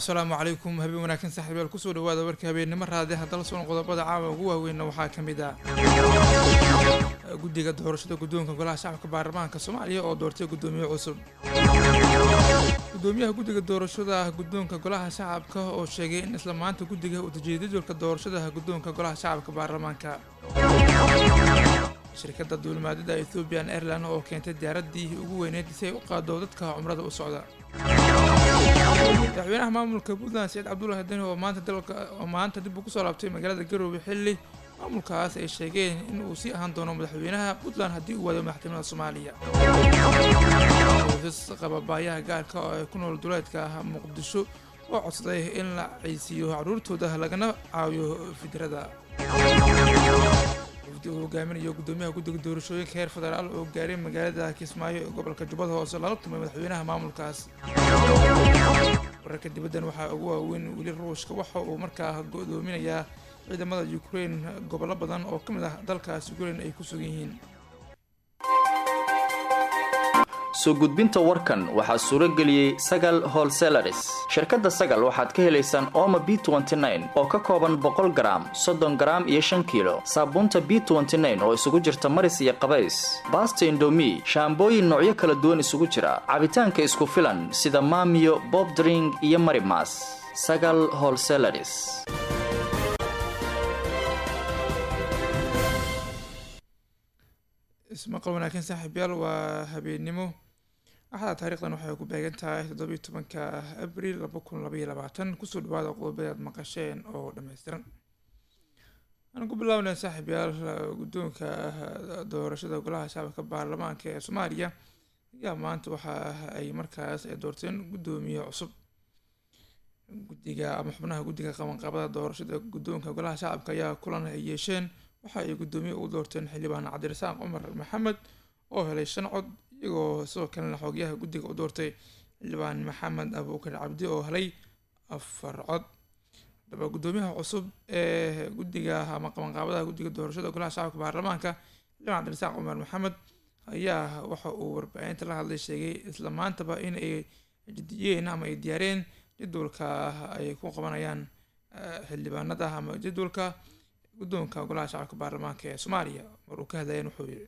asalaamu calaykum habeen wanaagsan saaxiibayaal kusoo dhawaada warka habeennimo raadi haddala soon qodobada caawa ugu waaweynna waxaa ka mid ah guddiga doorashada guddoonka golaha shacabka baarlamaanka soomaaliya oo doortay guddoomiye cusub guddoomiyaha guddiga doorashada guddoonka golaha shacabka oo sheegay in isla maanta guddiga uu dejiyay jadwalka doorashada guddoonka golaha shacabka baarlamaanka shirkadda duulimaadada ethoobian airline oo keentay diyaaraddii ugu weyneyd si ay u qaado dadka cumrada u socda madaxweynaha maamulka puntland saciid cabdullahi deni oo maanta dalka oo maanta dib uu kusoo laabtay magaalada garowe xilli maamulkaas ay sheegeen in uu sii ahaan doono madaxweynaha puntland haddii uu waayo madaxtinimada soomaaliya qoysas qaba baayaha gaarka oo ay ku nool duleedka ah muqdisho oo codsaday in la ceysiiyo caruurtooda lagana caawiyo fidrada wafdi uu hogaaminayo guddoomiyaha guddiga doorashooyinka heer federaal oo gaaray magaalada kismaayo ee gobolka jubbada hoose lala tumay madaxweynaha maamulkaas wararka dibaddan waxaa ugu waaweyn weli ruushka waxa uu markaa go-doominayaa ciidamada ukraine gobollo badan oo ka mid ah dalkaas ukraine ay ku sugan yihiin soo gudbinta warkan waxaa suuro geliyey sagal holselaris shirkadda sagal waxaad ka helaysaan ooma b oo ka kooban boqol garaam soddon garaam iyo shan kiilo saabuunta b oo isugu jirta maris iyo qabays baasta indomi shaambooyin noocyo kala duwan isugu jira cabitaanka isku filan sida maamiyo bobdring iyo marimas sagal holselaris ismaqal wanaagsan saaxiibyaal waa habeennimo axada taarikhdan waxay ku beegan tahay toddobiyo tobanka abril laba kun labaiyo labaatan kusoo dhawaada qodobada aad maqasheen oo dhammaystiran aan ku bilaabnay saaxiibyaal guddoonka doorashada golaha shacabka baarlamaanka ee soomaaliya ayaa maanta waxa ay markaas ay doorteen guddoomiye cusub guddiga ama xubnaha guddiga qabanqaabada doorashada guddoonka golaha shacabka ayaa kulan ay yeesheen waxa ay guddoomiye u doorteen xildhibaan cabdirasaaq cumar maxamed oo helay shan cod iyagoo sidoo kalena xoogyaha guddiga u doortay xildhibaan maxamed abuukar cabdi oo helay afar cod hadaba guddoomiyaha cusub ee guddiga ama qabanqaabadaha guddiga doorashada golaha shacabka baarlamaanka xildhibaan cabdirasaaq cumar maxamed ayaa waxa uu warbaahinta la hadlay sheegay isla maantaba in ay jadiyeen ama ay diyaareen jadwalka ay ku qabanayaan xildhibaanada ama jadwalka guddoonka golaha shacabka baarlamaanka ee soomaaliya mar uu ka hadlayeen wuxuu yidhi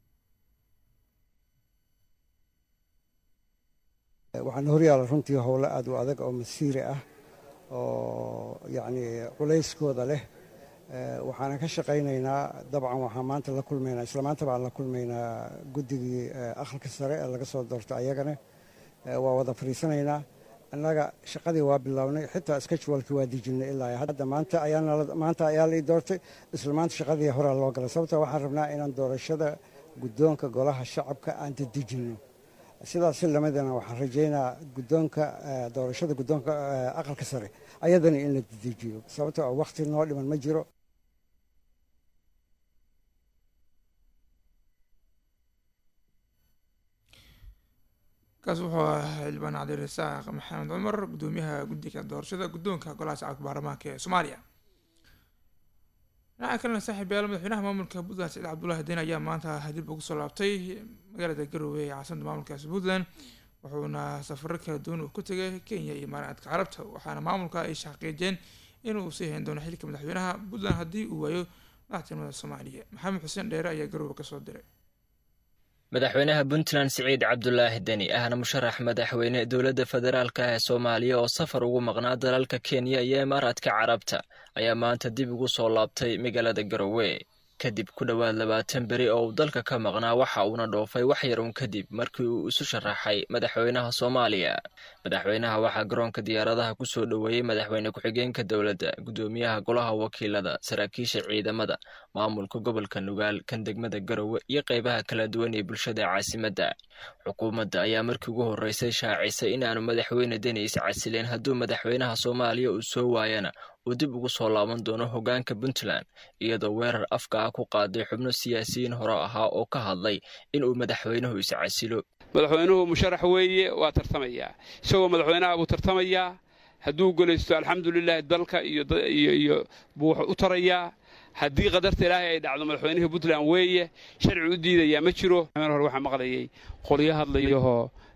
waxaana horyaala runtii howlo aada u adag oo masiiri ah oo yacni culayskooda leh waxaanan ka shaqaynaynaa dabcan waxaan maanta la kulmaynaa isla maanta baan la kulmaynaa guddigii aqalka sare ee laga soo doortay ayagana waa wada fadhiisanaynaa annaga shaqadii waa bilownay xitaa sketchwalkii waa dejinay ilaa hadda maanta maanta ayaa la ii doortay isla maanta shaqadii horaa loo galay sababta waxaan rabnaa inaan doorashada guddoonka golaha shacabka aan dadejinno sidaas si lamidana waxaan rajaynaa guddoonka doorashada guddoonka aqalka sare ayadana in la dedejiyo sababta oo wakhti noo dhiman ma jiro kaas wuxuu ahaa xildhibaan cabdirasaaq maxamed cumar guddoomiyaha guddiga doorashada guddoonka golaha shacabka baarlamaanka ee soomaaliya dhinaca kalena saaxiibayaal madaxweynaha maamulka puntland saciid cabdullahi den ayaa maanta dib ugu soo laabtay magaalada garowe ee caasimada maamulkaasi puntland wuxuuna safaro kala duwan uu ku tegay kenya iyo imaaraadka carabta waxaana maamulka ay xaqiijeen inuu sii hayn doono xilka madaxweynaha puntland haddii uu waayo madaxtinimada soomaaliya maxamed xuseen dheere ayaa garowe kasoo diray madaxweynaha puntland siciid cabdulaahi deni ahna musharax madaxweyne dowladda federaalka ee soomaaliya oo safar ugu maqnaa dalalka kenya iyo imaaraadka carabta ayaa maanta dib ugu soo laabtay magaalada garowe kadib ku dhowaad labaatan beri oo uu dalka ka maqnaa waxa uuna dhoofay wax yar uun kadib markii uu isu sharaxay madaxweynaha soomaaliya madaxweynaha waxaa garoonka diyaaradaha ku soo dhoweeyey madaxweyne ku-xigeenka dowladda guddoomiyaha golaha wakiilada saraakiisha ciidamada maamulka gobolka nugaal kan degmada garowe iyo qeybaha kala duwan ee bulshada caasimadda xukuumadda ayaa markii ugu horreysay shaacisay inaanu madaxweyne deni is casileen hadduu madaxweynaha soomaaliya uu soo waayana uu dib ugu soo laaban doono hoggaanka puntland iyadoo weerar afka ah ku qaaday xubno siyaasiyiin hore ahaa oo ka hadlay inuu madaxweynuhu is casilo madaxweynuhu musharax weeye waa tartamayaa isagoo madaxweynaha buu tartamayaa hadduu golaysto alxamdulilahi dalka iyo buu wax u tarayaa haddii qadarta ilaahay ay dhacdo madaxweynihii puntland weeye sharci u diidayaa ma jiro hore waxaa maqlayay qolyo hadlayahoo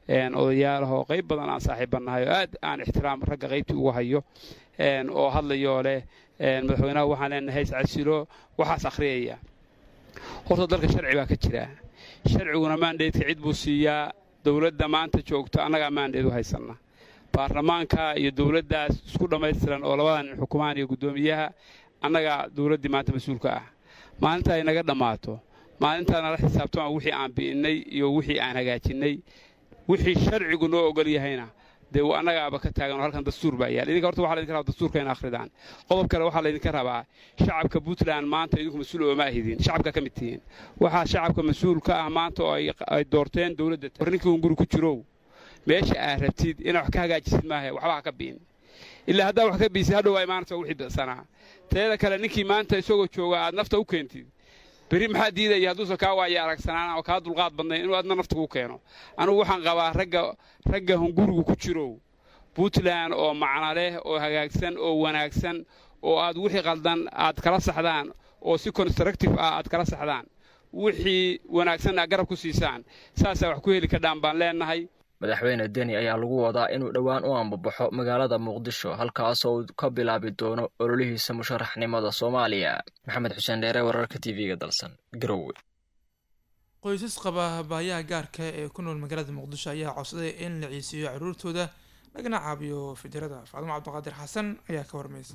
odayaalaha oo qayb badan aan saaxiibbannahay oo aad aan ixtiraam ragga qaybtii ugu hayo oo hadlayoo leh madaxweynaha waxaan leenahay iscasilo waxaas akhriyaya horta dalka sharci baa ka jira sharciguna maandheedka cid buu siiyaa dowladda maanta joogto annagaa maandheed u haysanna baarlamaanka iyo dowladdaas isku dhammaystiran oo labadan nin xukumaan iyo guddoomiyaha annagaa dowladdii maanta mas-uulka ah maalinta ay naga dhammaato maalintaa nala xisaabtama wixii aan bi'innay iyo wixii aan hagaajinnay wixii sharcigu noo ogol yahayna dee annagaaba ka taagan oo halkan dastuur baa yaal idinka horta waxa laydinka rabaa dastuurka in akhridaan qodob kale waxaa laydinka rabaa shacabka puntland maanta idinku mas-uul ooma ahidin shacabka ka mid tihiin waxaa shacabka mas-uul ka ah maanta oo ay doorteen dowladda war ninkii un guri ku jirow meesha aad rabtid inaad wax ka hagaajisid maaha waxba ha ka biin ilaa haddaa wax ka biisid hadhow waa imaanaysa wixii bisanaa teeda kale ninkii maanta isagoo jooga aad nafta u keentid berri maxaa diidaya hadduusan kaa waaya aragsanaan oo kaa dulqaad badnayn inuu adna nafta kuu keeno anugu waxaan qabaa ragga ragga hungurigu ku jirow puntland oo macno leh oo hagaagsan oo wanaagsan oo aad wixii qaldan aad kala saxdaan oo si constructive ah aad kala saxdaan wixii wanaagsan aad garab ku siisaan saasaa wax ku heli kadhaan baan leennahay madaxweyne deni ayaa lagu wadaa inuu dhowaan u ambabaxo magaalada muqdisho halkaasoo uu ka bilaabi doono ololihiisa musharaxnimada soomaaliya maxamed xuseen dheere wararka t v-ga dalsan garowe qoysas qaba baayaha gaarka ee ku nool magaalada muqdisho ayaa codsaday in la ciisiiyo caruurtooda lagana caabiyo fidirada faadimo cabdiqaadir xasan ayaa ka warmaysa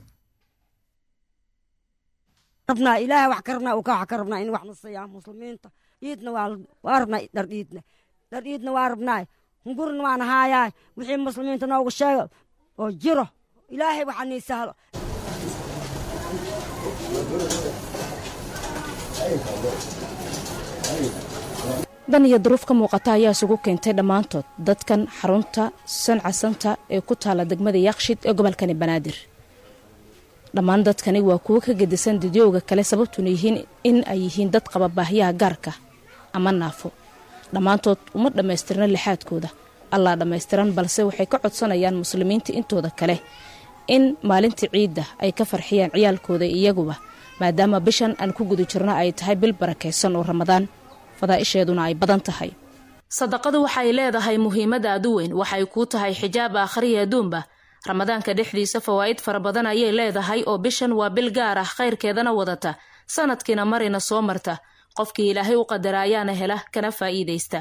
rabnaa ilaahay wax ka rabnaa uu ka wax ka rabnaa in wax na siiyaa muslimiinta iidna waa rabnaa dhar iidna dhar iidna waa rabnaa hungurna waan haayaa wixii muslimiinta noogu sheega oo jiro ilaahay waxaa nii sahlo dan iyo duruuf ka muuqata ayaa isugu keentay dhammaantood dadkan xarunta sancasanta ee ku taala degmada yaaqshid ee gobolkani banaadir dhammaan dadkani waa kuwo ka gedisan didyowga kale sababtuna yihiin in ay yihiin dad qaba baahiyaha gaarka ama naafo dhammaantood uma dhammaystirna lixaadkooda allaa dhammaystiran balse waxay ka codsanayaan muslimiinta intooda kale in maalinta ciidda ay ka farxiyaan ciyaalkooda iyaguba maadaama bishan aan ku guda jirno ay tahay bil barakaysan oo ramadaan fadaa'isheeduna ay badan tahay sadaqadu waxay leedahay muhiimad aad u weyn waxay kuu tahay xijaab aakhriya adduunba ramadaanka dhexdiisa fawaa'id fara badan ayay leedahay oo bishan waa bil gaar ah khayrkeedana wadata sanadkiina marina soo marta qofkii ilaahay u qadara ayaana hela kana faa'iidaysta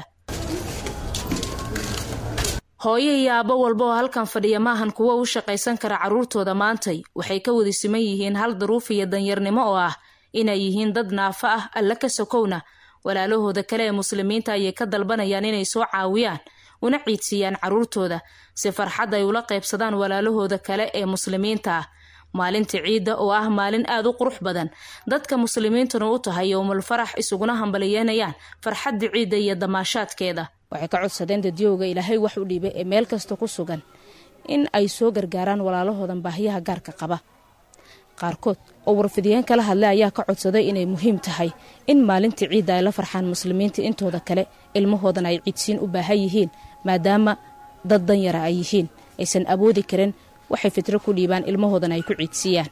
hooyo iyo aabbo walba oo halkan fadhiya maahan kuwo u shaqaysan kara carruurtooda maantay waxay ka wada siman yihiin hal daruuf iyo danyarnimo oo ah inay yihiin dad naafo ah alla ka sokowna walaalahooda kale ee muslimiinta ayay ka dalbanayaan inay soo caawiyaan una ciidsiiyaan carruurtooda si farxad ay ula qaybsadaan walaalahooda kale ee muslimiinta ah maalinta ciidda oo ah maalin aad u qurux badan dadka muslimiintuna u tahay yowmul farax isuguna hambalyeynayaan farxadda ciidda iyo damaashaadkeeda waxay ka codsadeen dadyowga ilaahay wax u dhiibay ee meel kasta ku sugan in ay soo gargaaraan walaalahoodan baahiyaha gaarka qaba qaarkood oo warfidiyeen kala hadlay ayaa ka codsaday inay muhiim tahay in maalinta ciidda ay la farxaan muslimiinta intooda kale ilmahoodan ay ciidsiin u baahan yihiin maadaama dad danyara ay yihiin aysan awoodi karin waxay fitro ku dhiibaan ilmahoodan ay ku ciidsiiyaan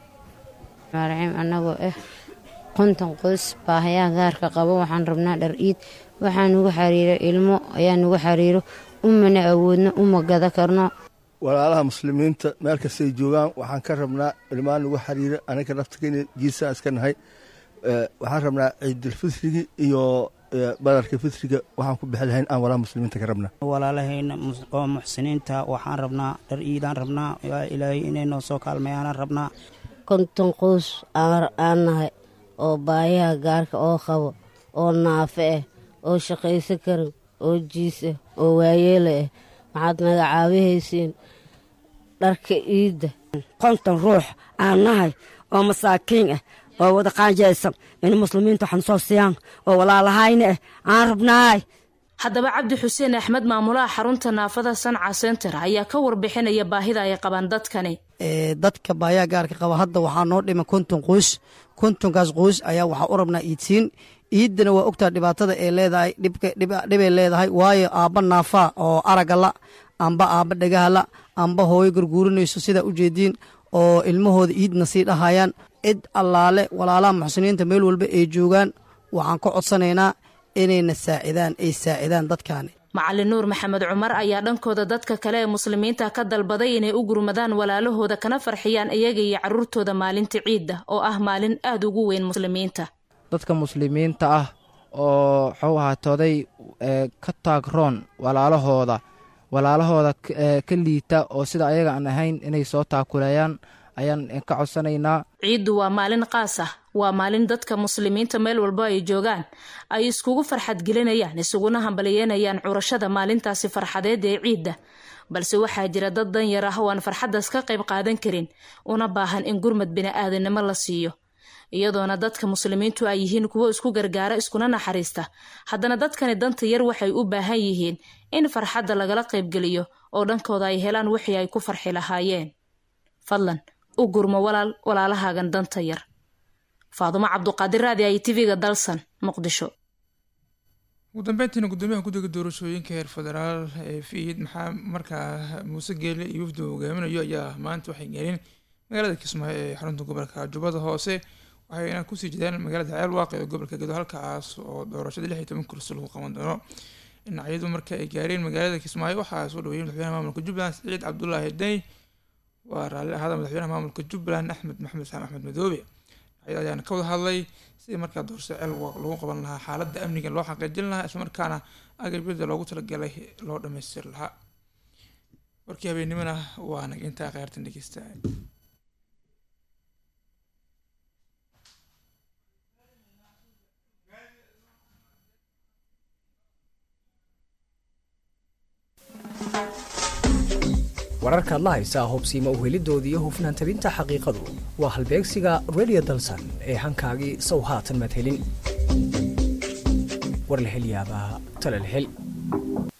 raciim annagoo ah konton qoys baahayaha gaarka qabo waxaan rabnaa dhar iid waxaa nugu xariiro ilmo ayaa nugu xariiro umana awoodno uma gada karno walaalaha muslimiinta meel kastay joogaan waxaan ka rabnaa ilmaa nugu xariiro anaga naftakena jiisaan iska nahay waxaan rabnaa ciidulfitrigi iyo badarka fitriga waxaan ku bixi lahayn aan walaha muslimiinta ka rabnaa walaalahayna oo muxsiniinta waxaan rabnaa dhar iidaan rabnaa ilaahay inay noo soo kaalmeeyaan rabnaa konton qoys aan nahay oo baayaha gaarka oo qabo oo naafe ah oo shaqaysan karin oo jiis ah oo waayeela ah waxaad naga caawihaysiin dharka iidda konton ruux aan nahay oo masaakiin ah oo wada qaanjaysan in muslimiinta waxan soo siiyaan oo walaalahayna ah aan rabnaay haddaba cabdi xuseen axmed maamulaha xarunta naafada sanca center ayaa ka warbixinaya baahida ay qabaan dadkani dadka baayaha gaarka qaba hadda waxaa noo dhiman konton qoys kontonkaas qoys ayaa waxaa u rabnaa iidsiin iiddana waa ogtaa dhibaatada ay leedahay dhibay leedahay waayo aabba naafaa oo aragala amba aabba dhagahala amba hooyo garguurinayso sidaa u jeediin oo ilmahooda iidna sii dhahayaan cid allaale walaalaha muxsiniinta meel walba ay joogaan waxaan ka codsanaynaa inayna saacidaan ay saacidaan dadkaani macalin nuur maxamed cumar ayaa dhankooda dadka kale ee muslimiinta ka dalbaday inay u gurmadaan walaalahooda kana farxiyaan iyaga iyo caruurtooda maalinta ciidda oo ah maalin aada ugu weyn muslimiinta dadka muslimiinta ah oo waxuu ahaatooday ka taagroon walaalahooda walaalahooda ka liita oo sida ayaga aan ahayn inay soo taakuleeyaan ayaan ka codsanaynaa ciiddu waa maalin qaas ah waa maalin dadka muslimiinta meel walba ay joogaan ay iskugu farxad gelinayaan isuguna hambaliyeynayaan curashada maalintaasi farxadeed ee ciidda balse waxaa jira dad danyar ah oo aan farxaddaas ka qayb qaadan karin una baahan in gurmad bini-aadanimo la siiyo iyadoona dadka muslimiintu ay yihiin kuwo isku gargaara iskuna naxariista haddana dadkani danta yar waxay u baahan yihiin in farxadda lagala qaybgeliyo oo dhankooda ay helaan wixii ay ku farxi lahaayeen fadlan u gurmo walaal walaalahaagan danta yar faadumo cabduqaadir raadi ay tv-ga dalsan muqdisho ugu dambeyntiina gudoomiyaha guddiga doorashooyinka heer federaal ee fiid maxaa markaa muuse geele iyo wafdi hogaaminayo ayaa maanta waxay gaareen magaalada kismaayo ee xarunta gobolka jubbada hoose waxayna kusii jedeen magaalada ceelwaaq ee gobolka gedo halkaas oo doorashada lix iyo toban kursi lagu qaban doono dhinacyadu marka ay gaareen magaalada kismaayo waxaa soo dhaweeyey madaxweynaha maamulka jubbaland siciid cabdulaahi deni waa raalli ahaada madaxweynaha maamulka jubbaland axmed maxamed saam axmed madoobe dhinacyada ayaana ka wada hadlay sidii markaa doorashada ceelwaaq lagu qaban lahaa xaaladda amniga loo xaqiijin lahaa islamarkaana agabyada loogu talagalay loo dhamaystiri lahaa warkii habeennimona waa nag intaa kheyrtan dhegeysta wararkaad la haysaa hubsiima uhelidoodii iyo hufnaan tabinta xaqiiqadu waa halbeegsiga redio dalsan ee hankaagii sow haatan madhelin warlahelyaabaha talalhel